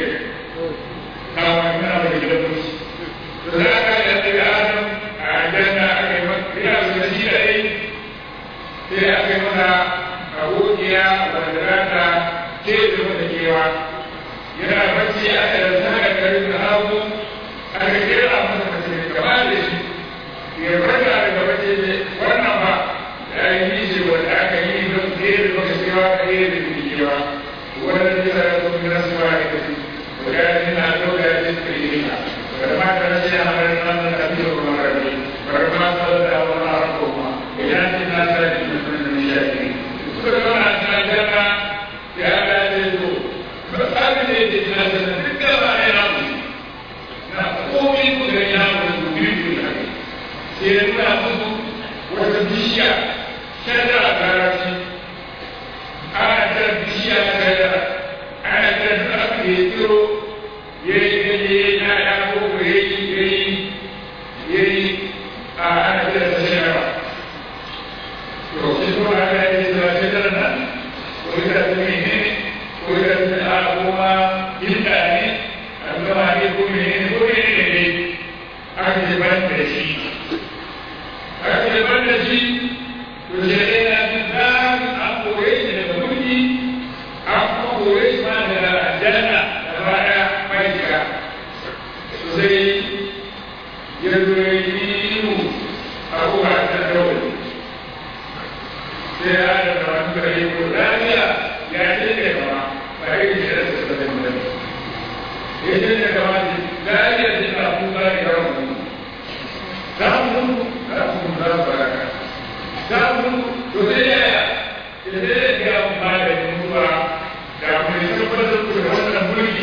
kama yana da gidan musu to za ka yi ajiye adam a aljanna aka yi masa ina da shi da ɗai sai aka yi mana abokiya wanda za ta ce da mata kewa yana bacci aka da zaga garin da hagu aka kera masa mace mai kama da shi ya farka daga bacci ne wannan ba ya yi shi wanda aka yi don tsere maka cewa ka yi da bikewa wannan bisa ya zo min rasu ba ya kafi wanda ya yi na ɗauka ya ce ka yi rika bari ma ka rashe a harin nan da ka biyo kuma rabi bari ma ka da wani harin kuma idan ce na sa ji mutum da nishaɗi suka zama a cikin aljanna ya ga ya ce to abin da yake tana da duk gaba ne na mu na komai ku da ya mu da biyu biyu na sai da nuna musu wata bishiya shadara a larabci ana kira bishiya na shadara ana kira duk abin da ya tsiro ya yi ganye ya ya ko ya yi ya yi ya yi a ana kira da shadara to shi kuma ana kira da shadara nan ko ita da menene ko da a kuma inda ne an gama ne ko mene ne ko mene ne ne aka ce ban da shi aka ce ban da shi to shi ne na jin zan an kore shi daga mulki an kuma kore shi ma daga aljanna da baya mai shiga to sai ya zo ya yi mu abubuwa ta dawai sai ya da wani kare ko lafiya ya ce da kama ba yi da shirin da suka zai mutum ya ce da kama ce lafiya ce na kuka ne ya ramu za mu mutu za mu mutu za mu baraka za mu mutu to sai ya ya ya sai ya ga mu ba da mutuwa da mu ne tabbatar da wannan mulki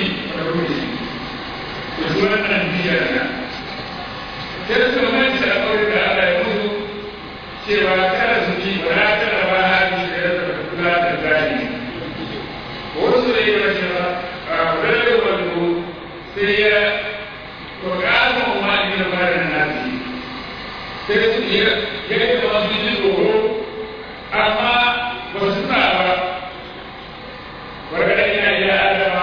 sai su manta a kawai da Allah ya musu cewa kada su ci ba za ta raba hali da ya zama kula da zani wasu da yi wa cewa a rarrabe wando sai ya to ƙasa ma ne da fara nasi sai su iya ya yi da wasu ji tsoro amma ba su sa ba wargada ina iya adama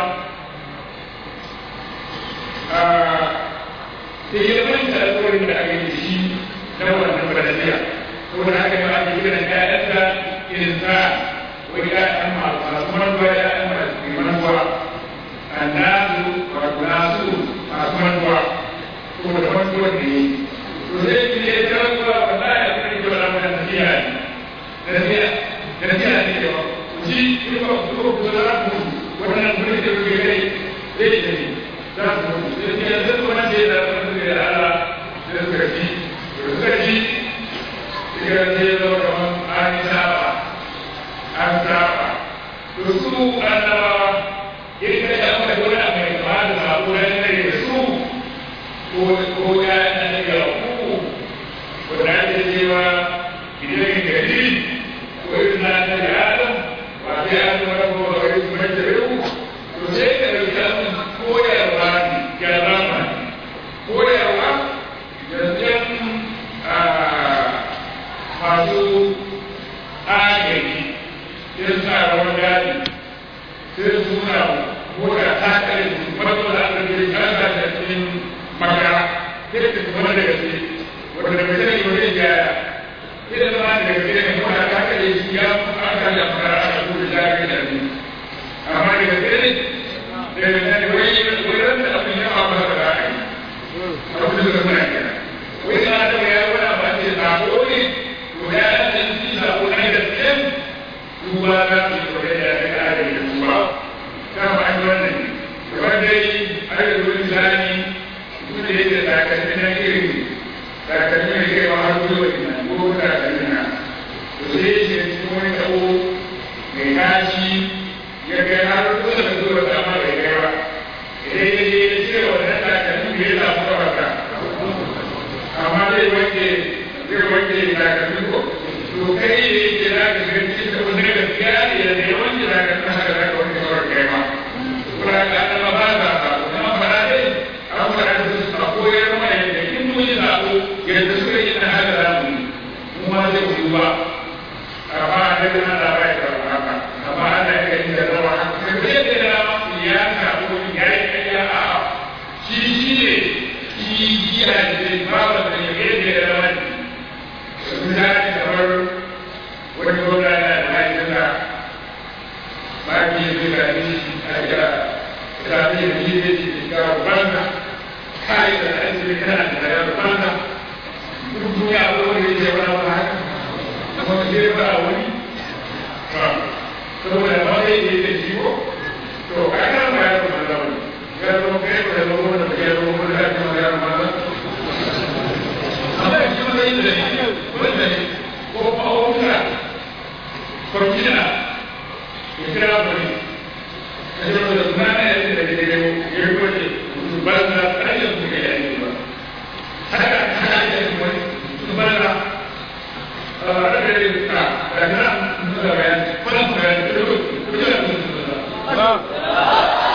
sai ya manta alƙawarin da aka yi shi na wannan badaliya saboda haka ne ake kiran ƴaƴansa irin sa wani ƴaƴan masu manuwa ƴaƴan masu manuwa annasu wato nasu masu manuwa saboda manuwar da yi to zai ki ne ta rantsuwa wallahi a cikin jama'a na wannan tafiya ne tafiya tafiya ne da shi in ba ku ko ku za ku wannan gurin da kuke kai zai tafi za ku mutu sai ki yanzu wannan da ya zama da Allah da suka ji suka ji suka ce zama kamar an saba an saba to su annabawa irin da ya aka wani abu mai kama da sabo na yanayi da su ko ko ya na da ku wanda ake cewa idan gari ko irin na da adam ba sai an zama ko ba wai su mai da yau to sai ka dauki abin koyarwa ne ga zamani koyarwa yanzu masu agaji irin sa rawar daji sai su nuna mota ta kare su wato da aka gari kan sa da cikin makara sai su kuma da gaske wanda mai sani ba zai gyara sai da zama da gaske ne mota ta kare shi ya aka da makara aka kuma da gari da ni amma da gaske ne da mai sani wai wai ran da abin ya faru da ra'ayi abin da muna kira wai sa da ya wani ba ce sako ne to ya san shi sako na gaske duba za su yi kwaye da ya kare da duba kama an yi wannan kamar dai aka yi wani zani duk da yake takalmi na irin takalmi mai kai wa har zuwa ina ko takalmi na to sai ya ce cikin wani tabo mai kashi ya kai har kusa da zuwa dama bai kai ba idan ya je ya cire wannan takalmi da ya samu kawata amma zai wanke zai wanke takalmi ko to kai ne yake za ka ga cikin da wani gaskiya ne da ne wanke takalmi haka za ka wanke kawar kai ma kuma ga annaba ba za ka kuma fara dai an fara da su a koyar mana yadda in mun yi zaɓo yadda suka yi na haka za mu yi mu ma zai yi ba amma da kana da bai da haka amma ana yi da rawa haka sai bai da rawa ya ka ko ya yi kayya a shi shi ne shi ya ce ba ba da ya da rawa ne misali kamar wani gwamna na da ma'aikata ba ki yi zuwa ne a ga sami da yi ne ce ga rubanda kai da aiki kana da ya rubanda duk duniya ko wani ya wani ba haka kuma sai ba wani ba saboda ba zai yi da shi ko to ka ga ba ya rubanda wani ya zama kai ba da zama wani da ya zama wani da ya zama ya rubanda amma shi ma yi da shi wanda ne ko ma'aukata kwamfina ya kira wani a yi wanda kuma na yanzu da ke nemo ya yi kwace ba na hanyar su ga yanzu ba haka haka ake yin wani su ba na a rage da ta da na nuna bayan kwanan bayan da yau kuka da musu da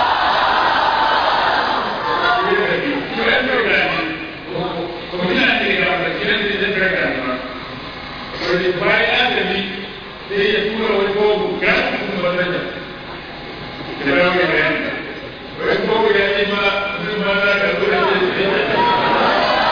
wani bayan adami sai ya tura wani kogo ga kuma wannan da ya rawa mai bayani wani kogo ya ce ma sun ma za ka zo da ke sai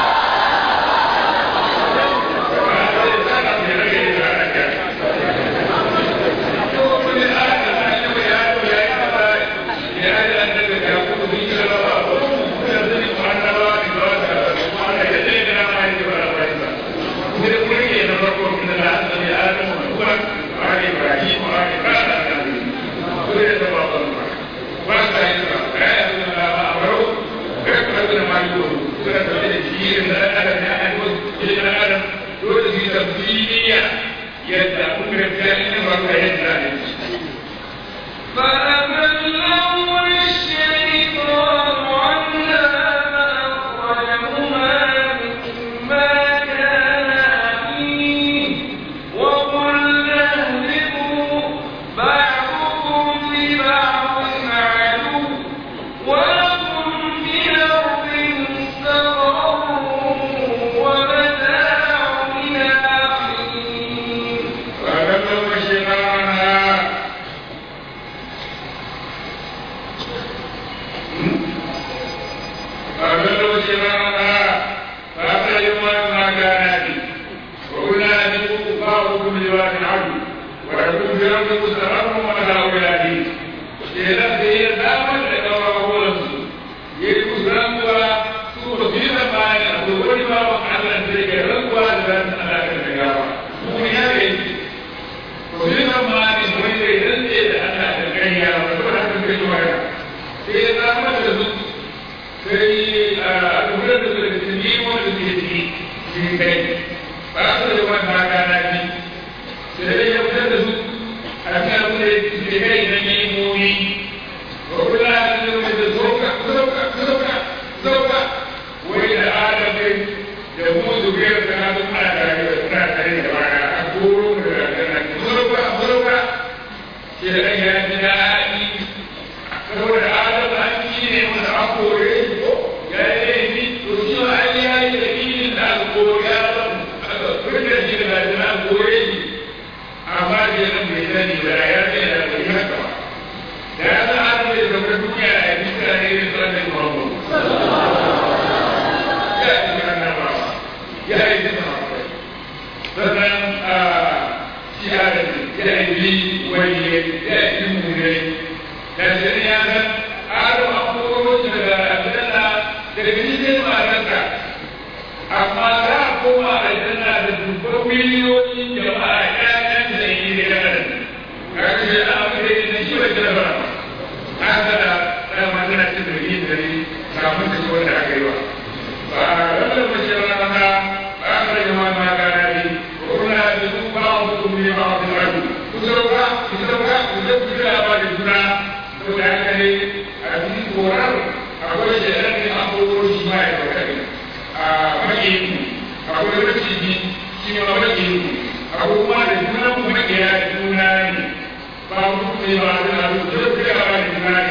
yadda kuka ga ina ba ka yadda ne فأذلهم الشيطان عنها فأخرجهما فأبلغ شرارها فأخرجوا ما كان به وقلنا أنبئوا بعضكم لبعض عدو ولكم في الأرض مستقر ومتاع إلى حين kenan da ya damar da ɗaurawarsu ya yi musu rantsuwa su ba su yi zamani a wani bawan Allah da ya rantsuwa da ran Allah da gawa kuma ya ga yi ba su yi zamani wani da ya rantse da Allah da ƙarya ba su da haka kai waya sai ya damar da su sai a lura da su da su yi wanda su yi ciki shi kai ba su da wani haka na bi sai ya fitar da su a kan abu da ya kai na nemomi وكل هذا زوجة زوجة زوجة زوجة وإلى آدم يموت غير هذا ما لا أقول زوجة زوجة شيئا يجناني فهو آدم أني من أقول يا ليتي ترجو علي يمين أقول يا رب كل شيء لا أقول أما جنب بيتني ولا يأتي إلى المحكمة da ya san an da zaune duniya a yi mutane ne su annabi Muhammad ya yi annaba ya yi zina sannan a shiyar ya yi bi wani ya yi mune da shi ya san aro an koro shi daga aljanna daga cikin matarsa amma za a koma aljanna da dubban miliyoyin jama'a ƴaƴan da yi da yaran kaga shi an abu da yi na shi wa jarabar haka da dama tana cin da yin dare kafin ta ci wanda aka yi wa ba a rarraba mace rana ba a rage ma ma gana ne ko kuna da su ba a hukum ne ba a kuma rabu ku sauka ku sauka ku zai ku da ba da juna to da haka ne a cikin korar akwai shaidan ne an koro shi ma ya baka ne a makiyin akwai maciji shi ma makiyin akwai kuma da juna ku makiya juna ne ba mu ne ba da abu da ku da ba da tunani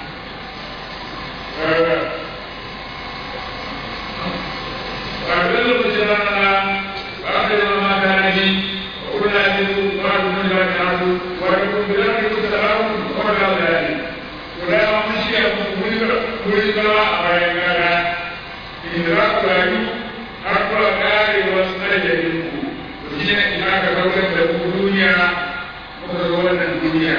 ba da lokacin rana ba da ma kana ni kuna ni ba da mun da ta ku wa da ku da ku da salamu ko da da ni ko da mun shi ya ku mun da mun da a bayan gara in da ku da ni har ku da kare wasu ajalin ku shi ne ina ka kautar da ku duniya muka zo wannan duniya.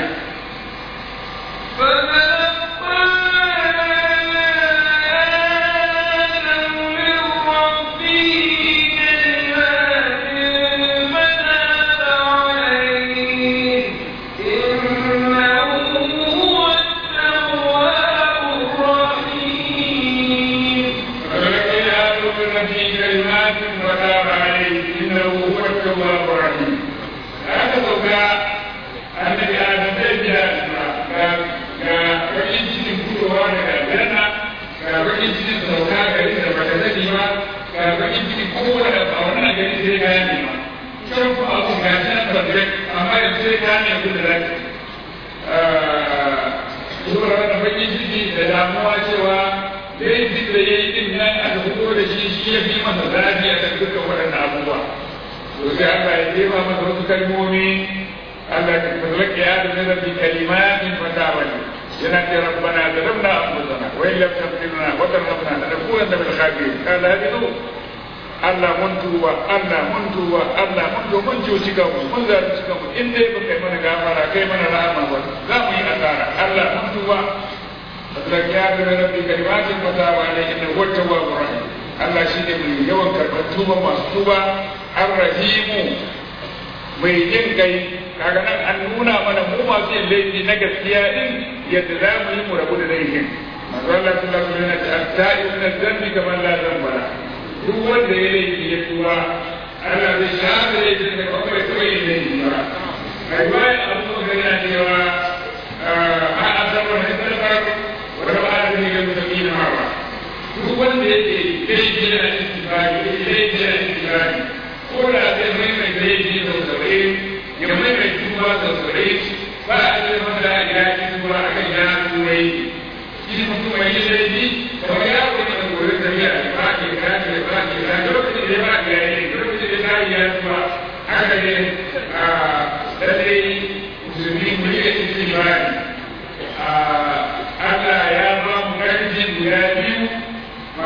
كلمات وتاب عليه انه هو التواب الرحيم هذا annabi adam zai biya ga ga bakin cikin fitowa daga aljanna ga bakin cikin sauka gari da baka sani ba ga bakin cikin kowane da ba wannan gari sai ka yi ma kan ku abu ga shi na tabbata amma yanzu sai ka ne ku da zaki zuwa da bakin ciki da damuwa cewa laifin da ya yi din nan aka fito da shi shi ya fi masa zafi a kan dukkan waɗannan abubuwa to sai Allah ya jefa masa wasu kalmomi Allah فذلك يا آدم بكلمات فتابني ينادي ربنا ظلمنا أنفسنا وإن لم تغفر لنا وترحمنا لنكونن من الخاسرين قال هذه Allah mun tuba Allah mun tuba Allah mun tuba mun cuci kanmu mun zalunci kanmu in dai ba kai mana gafara kai mana rahama ba za mu yi asara Allah mun tuba فذلك يا آدم ربي كلمات فتاب عليه إنه هو التواب الرحيم Allah shi ne mai yawan karɓar tuba masu tuba ar-rahimu mai jin kai kaga nan an nuna mana mu masu yin laifi na gaskiya din yadda za mu yi mu rabu da laifin manzo Allah sallallahu alaihi wasallam ya ce at-ta'ibu min adh-dhanbi kaman la dhanba la duk wanda ya laifi ya tuba Allah zai shafe laifin da kuma bai taɓa yin laifi ba riwaya Abu Bakar yana cewa a asaba min dhanbi wa ra'a min al-muttaqin hawa duk wanda yake laifi da istighfari laifi da istighfari ko da zai mai mai laifi da saba'in ya mai mai tuba da saba'in ba a ce masa ya yi tuba a kan ya tuba yi shi mutum mai yin laifi kamar ya wuce da wurin tafiya ba ke kace ba ke kace lokacin da ya ba ya yi lokacin da ya yi ya tuba haka ne a lalle musulmi mu yi istighfari Allah ya ba mu karfin guda biyu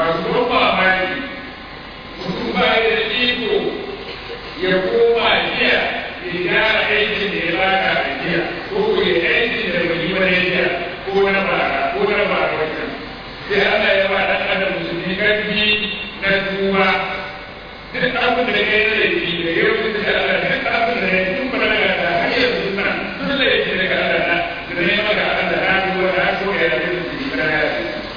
sai Allah ya ba dan adam musulmi karfi na tuba duk abin da kai da laifi da yau da Allah duk abin da ya tun ba daga da har yanzu na duk laifi daga Allah na da ne maka Allah na duwa na ko ya da su da ya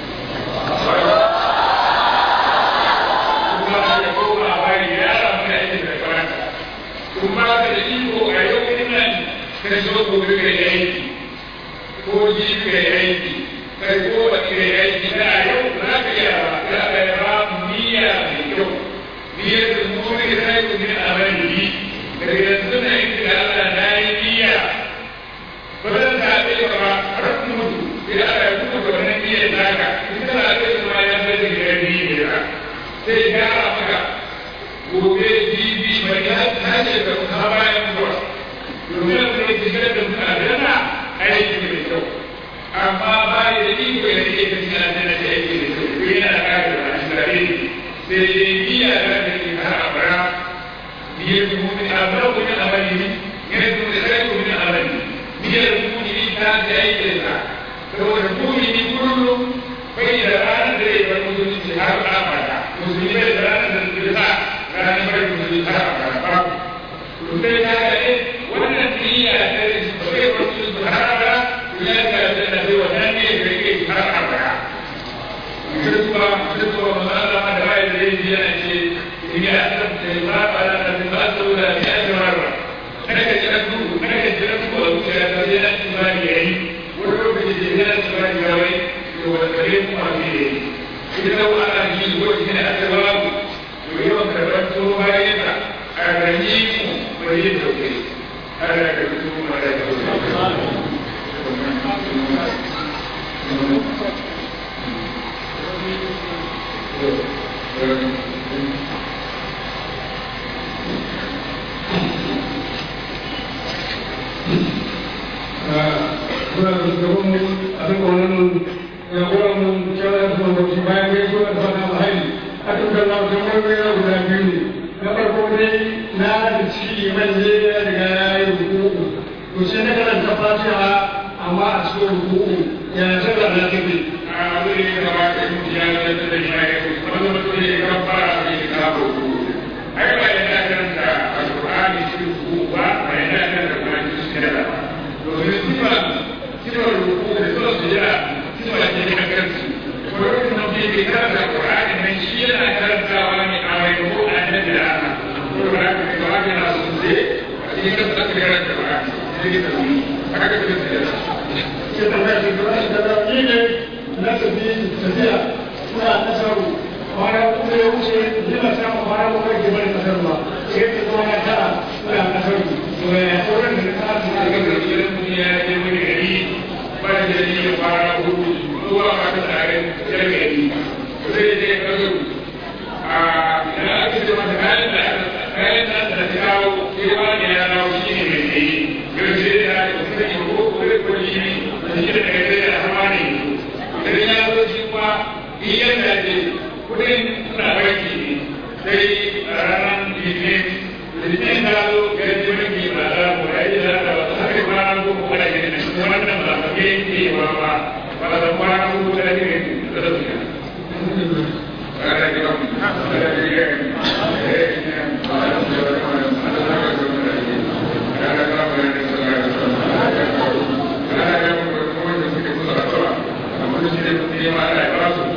kuma da ko ba bari ya ramu da yake da karanta kuma ka da iko a yau nan ka zo gobe ka yi aiki ko ji ka yi aiki kai ko ba ka yi aiki da yau za ka yi ba za ka yi ba niyya mai kyau niyyar da mu ne sai ku ne a ran ni daga yanzu na yi da Allah na yi niyya ba zan ta ce ba har mutu sai Allah ya kuma da wannan niyyar naka in kana da su ma ya zai da gari ne ba sai ya maka gobe jibi mai ta ce ka kuma bayan zuwa domin da ya shigar da mutane aiki mai kyau amma ba ya da iko ya rike ta cikin aljanna da aiki mai kyau ko yana da kare da ashirare sai dai niyya da da ke har abara niyyar da mu'min abara ko min amali ne yana da mu'min sai ko min amali niyyar da mu'min ta da aiki da saboda mu'min kullum bai da ranar da ya bar musulunci har abada musulmi bai da ranar da zai sa ranar bar musulunci har abada ba to sai ta ga wannan niyya ta bai bar musulunci har abada ya ga da da wannan ne da yake har abada kirkuwa kirkuwa ma Allah ma da bai da yin yana ce in ya san da ba ba da da ba su da ya ji marra kada ka jira ku kada ka jira ku a zuciya da ya da ba ni yayi wani lokaci da ya da ba ni yayi to wanda kare mu ma ne yayi idan wa ana ji ko shi ne aka ba mu to yawan karban to bayan ka a ranyi mu bai yi dauke Allah ka rubuta mu da kuna da shugaban mu a duk wannan jagoran mu shawara da kuma shi bayan gai so da fata alhairi a dukkan na wajen wani yana guda biyu ne na farko dai na da ciki man je ya riga ya yi rukuku to sai na karanta fatiha amma a cikin rukuku ya zaba na tafi a wuri da ba ka yi ya da da shi wanda mutum ya kan fara da ya ka ruku ai ba yana karanta alqur'ani shi ruku ba ba yana karanta alqur'ani shi da ba domin sifa sifa ruku da sifa sujada sifa ce ta kansu wani mutum ke karanta alqur'ani nan shi yana karantawa ne a mai ko annabi da Allah ko da haka ne ba yana sun ce shi kan sa karanta alqur'ani sai ka haka ka sujada sai tambaya shi gaba shi da ni ne na tafi tafiya suna nasaru kwana kuma ya wuce yana samun kwana kuma ke bari kasar ba sai ta zama na tara suna nasaru to ya sauran da ta su daga daga gidan duniya ya je wani gari ba da jari ya fara hudu zuwa ba ta tare da gari zai je kazo a idan aka ce mata kayan da kayan da ta kawo sai wani ya dawo shi ne mai tsaye gaske da ya ce sai ko ko ko shi ne da shi da daga sai da hawa ne idan ya zo shi kuma iyan da ce kudin suna barki ne sai a ranar litinin litinin ta zo ya ji barki ba za mu ya yi da ta wasu haka kwana ko ko kada ke da shi wannan ba ka ke ke ba ba ba da kwana ko ko kada ke da su ne kada ke ba kada ke ga Thank you.